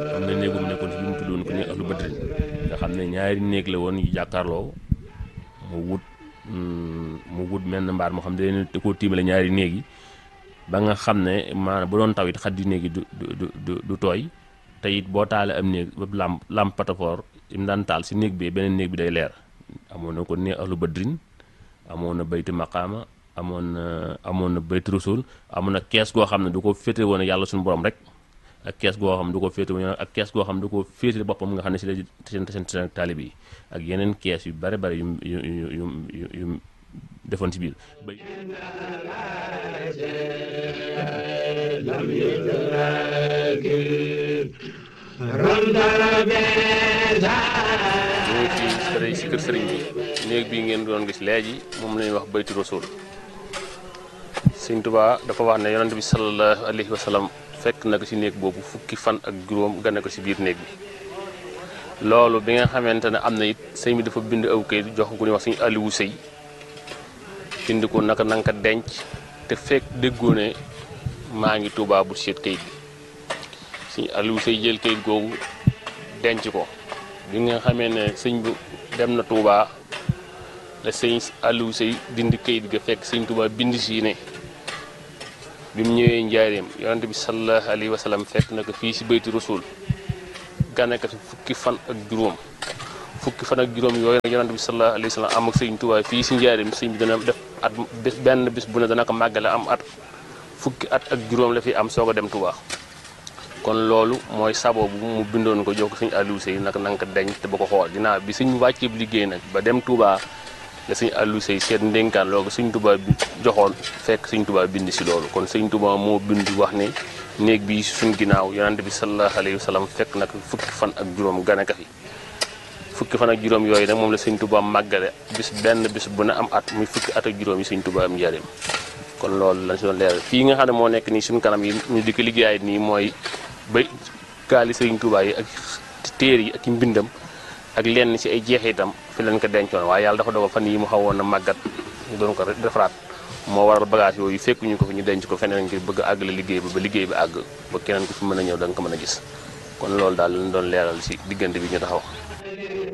am na néegum nekkoon ci bi mu tuddoon ko néeg ahlu badrin nga xam ne ñaari néeg la woon yu jàkkaarloo mu wut mu wut menn mbaar moo xam ne da koo tiimale ñaari néeg yi ba nga xam ne maanaam bu doon taw it xaddi néeg yi du du du du tooy te it boo taalee am néeg ba lamp lamp patafoor im daan taal si néeg bi beneen néeg bi day leer amoon na ko néeg ahlu badrin amoon na bayti maqaama amoon na amoon na bayti rasul amoon na kees goo xam ne du ko féete woon yàlla suñu borom rek ak kees goo xam du ko féete woon ak kees goo xam du ko féete boppam nga xam ne si la seen seen seen taalib yi ak yeneen kees yu bare bare yu yu yu yu yu defoon ci biir ñu ngi ci sëriñ si kër sëriñ bi néeg bii ngeen doon gis léegi moom la ñuy wax bayti rasul sëñ Tuubaa dafa wax ne yonent bi sallallahu alayhi wa sallam fekk na ko ci néeg boobu fukki fan ak juróom gane ko ci biir néeg bi loolu bi nga xamante ne am na it sëñ bi dafa bind aw kayit jox ko ñuy wax suñu Aliou Sëy bind ko naka nanga ko denc te fekk déggoo ne maa ngi Tuubaa bu seet kayit bi suñu Aliou Sëy jël kayit googu denc ko bi nga xamee ne sëñ bu dem na Tuubaa la sëñ Aliou Sëy dindi kayit ga fekk sëñ Tuubaa bind si ne bi mu ñëwee njaareem yonante bi sallallahu alayhi wa sallam fekk na ko fii si bayti rasul gane ko fi fukki fan ak juróom fukki fan ak juróom yooyu nag yonante bi sallallahu alayhi wa sallam am ak sëñ Tuubaa fii si njaareem sëñ bi dana def at bés benn bis bu ne dana ko màggale am at fukki at ak juróom la fi am soog a dem Tuubaa kon loolu mooy sabo bu mu bindoon ko jox ko sëñ Aliou Sey nag na nga ko denc te ba ko xool ginnaaw bi suñ wàccee liggéey nag ba dem Touba la sëñ Aliou Sey seet ndénkaan loolu sëñ Touba bi joxoon fekk sëñ Touba bind si loolu kon sëñ Touba moo bind wax ne néeg bi suñ ginnaaw yonante bi sallallahu alayhi wa sallam fekk nag fukki fan ak juróom gane ka fi fukki fan ak juróom yooyu nag moom la sëñ Touba màggale bis benn bis bu ne am at muy fukki at ak juróom yi sëñ Touba am njëriñ kon loolu lañ si doon leeral fii nga xam ne moo nekk nii suñ kanam yi ñu di ko liggéeyaay nii mooy ba kaali sëriñ Tuubaa yi ak téer yi ak mbindam ak lenn ci ay jeexitam fi leen ko dencoon waaye yàlla dafa dogal fan yi mu xawoon na màggat ñu doon ko defaraat moo waral bagage yooyu fekk ñu ko fi ñu denc ko feneen ngir bëgg a àggale liggéey ba ba liggéey bi àgg ba keneen ku fi mën a ñëw da nga ko mën a gis kon loolu daal lañ doon leeral ci diggante bi ñu taxaw